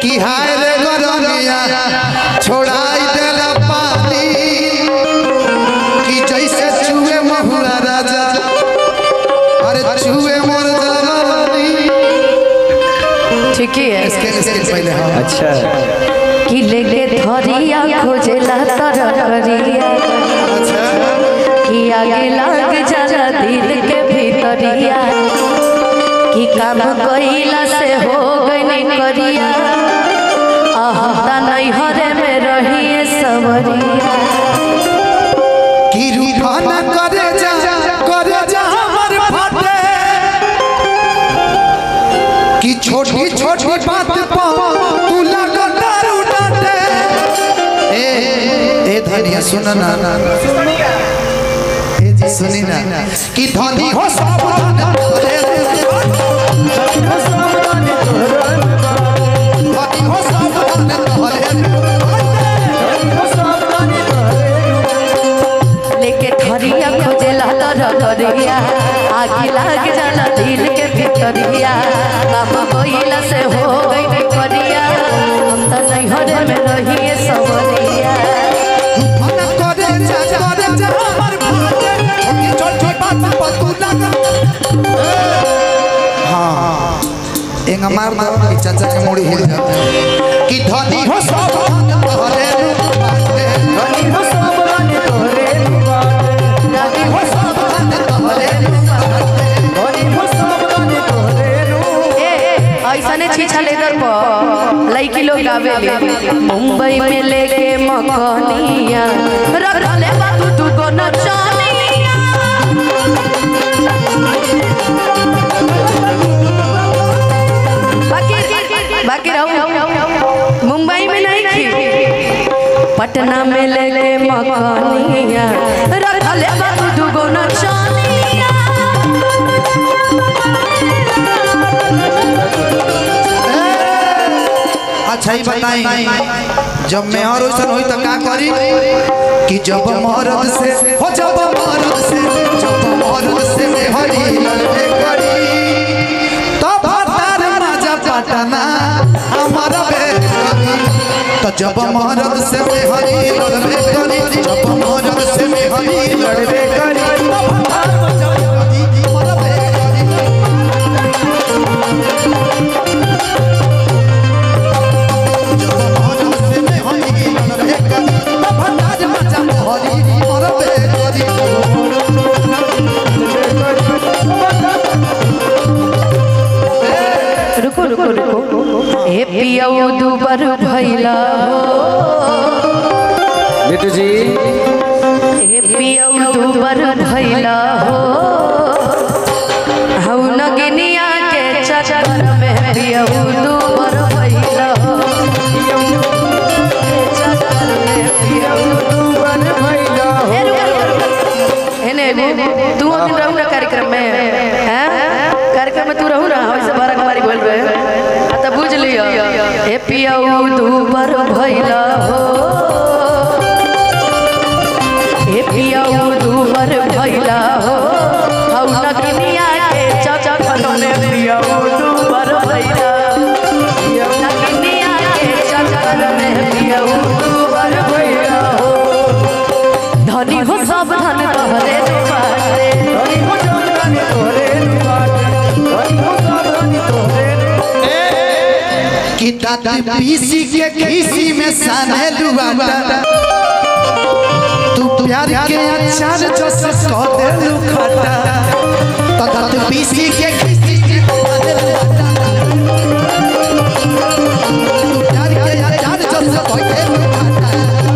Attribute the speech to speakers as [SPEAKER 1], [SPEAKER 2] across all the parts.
[SPEAKER 1] कि हाय रे गरमिया छोड़ाई देला पानी कि जैसे चूहे महुआ राजा अरे चूहे मोर जवानी
[SPEAKER 2] ठीक ही है
[SPEAKER 1] इसके इसके पहले हाँ
[SPEAKER 3] अच्छा
[SPEAKER 2] कि लेके धरिया खोजेला तरकरिया
[SPEAKER 1] अच्छा
[SPEAKER 2] कि आगे लग जाला दिल के भीतरिया कि काम कइला से हो गई करिया आहता नहीं हरे में रहिए सवरिया
[SPEAKER 1] कि रूठा न करे जा करे जा हमर फाटे कि छोटी छोटी बात पर तू लगातार उठाते ए ए धनिया सुन ना ए जी सुनी ना कि धनी हो सब धन तोरे धनी हो सब धन तोरे
[SPEAKER 2] लेके धरिया खोजेला तरकरिया आगे लग जाला दिल के भीतरिया काम कइला से हो गई करिया हम तो नहीं हरे में रहिए सवरिया
[SPEAKER 1] मन करे जा करे जा हमर फाटे छोटी छोटी बात पर तू लगा हाँ एक मार दो कि चाचा के मुड़ी हिल जाता है कि धनी हो सब धन तोरे बाटे धनी हो सब धन तोरे धनी हो सब धन तोरे
[SPEAKER 2] ऐसने छीछा लेदर पर लड़की लोग गावे मुंबई में लेके मकनिया रख ले बाबू तू को नचनिया बाकी बाकी रहो मुंबई में नहीं थी पटना में लेके मकनिया रख ले बाबू तू को नचनिया
[SPEAKER 1] अच्छा ही बताई जब मेहर वैसन हुई तो का करी कि जब मरद से हो जब मरद से जब मरद से मेहरी लड़बे करी तब तार राजा पटना हमारा बेकरी तो जब मरद से मेहरी लड़बे करी जब मरद से मेहरी लड़बे करी तब तार राजा हमारा बेकरी
[SPEAKER 2] रुको रुको रुको ए पियऊ दुबर भैला हो
[SPEAKER 3] बिटू जी
[SPEAKER 2] ए पियऊ दुबर भैला हो हऊ नगिनिया के चक्कर में पियऊ दुबर भैला हो चक्कर में पियऊ दुबर भैला हो एने तू दिन रहू ना कार्यक्रम में हैं कार्यक्रम में तू रहू ना वैसे बारह कुमारी बोल रहे आ तब बुझ लियो ए पियऊ दुबर भैला हो ए पियऊ दुबर भैला हो हौ नगनिया के चचक में पियऊ दुबर भैला नगनिया के चचक में पियऊ दुबर भैला हो धनी हो सब धन तोहरे बाटे
[SPEAKER 1] कि दांत पीसी के खीसी में साने लुआटा तू प्यार के अचार जस कह दे लुखाटा तो दांत पीसी के खीसी में साने लुआटा तू प्यार के अचार जस कह दे लुखाटा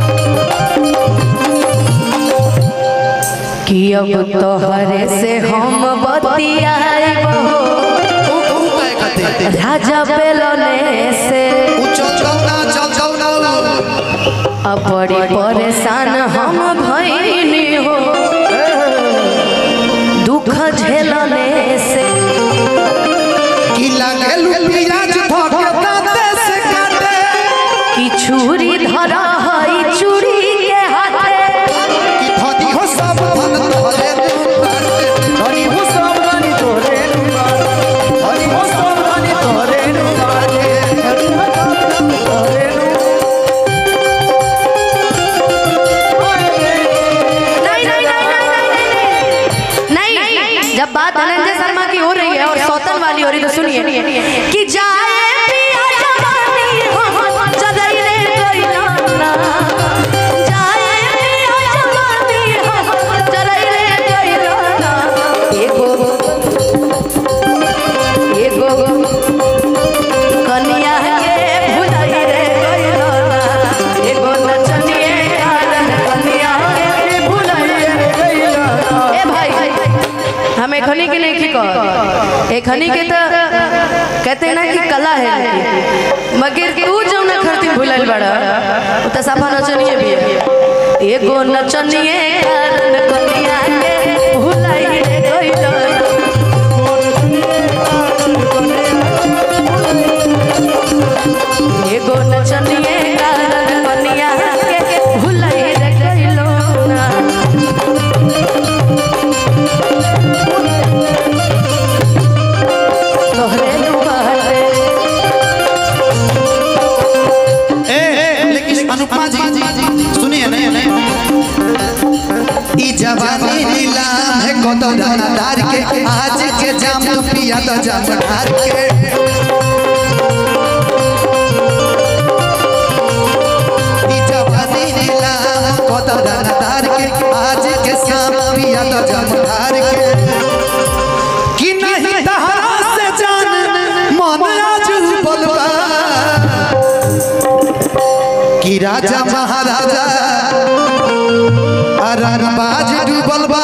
[SPEAKER 2] कि अब तोहरे से हम बतियाइब हो राजा बेलने से अब बड़ी परेशान हम भइनी हो दुख झेलने से कि छुरी धरा हई चूड़ी के हाथे
[SPEAKER 3] तोरे
[SPEAKER 2] एक हनी के तो कहते हैं ना कि कला है इनकी। मगर तू जब ना खरती भूलल बड़ा वो तो सफा नचनिए भी है एगो नचनिए कारण कनिया के भुलाई रे गइलो एगो नचनिए कारण कनिया के भुलाई रे गइलो ना तोहरे दुआरे
[SPEAKER 1] ए लेकिन अनुपमा जी सुनिए नहीं ई जवानी नीलाम है कत दानादार के आज के जाम तो पिया तो जाम ढार के ई जवानी नीलाम कत दानादार के आज के शाम पिया तो जाम ढार के कि नहीं तहरा से जान मन आज बलवा कि राजा महाराजा अरनबाज डूबल बा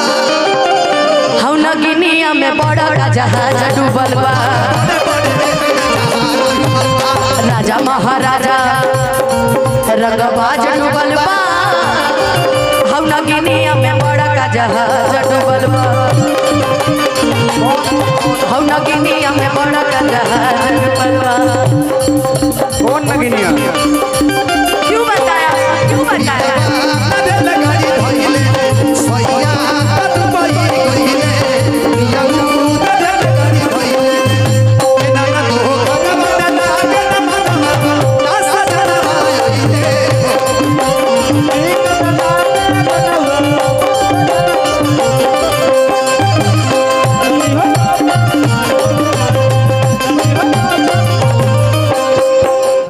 [SPEAKER 2] हम नगिनिया में बड़ा का जहाज डूबल बा राजा महाराजा रंगबाज डूबल बा हम नगिनिया में बड़ा का जहाज डूबल बा हम नगिनिया में बड़ा का जहाज डूबल बा
[SPEAKER 3] कौन नगिनिया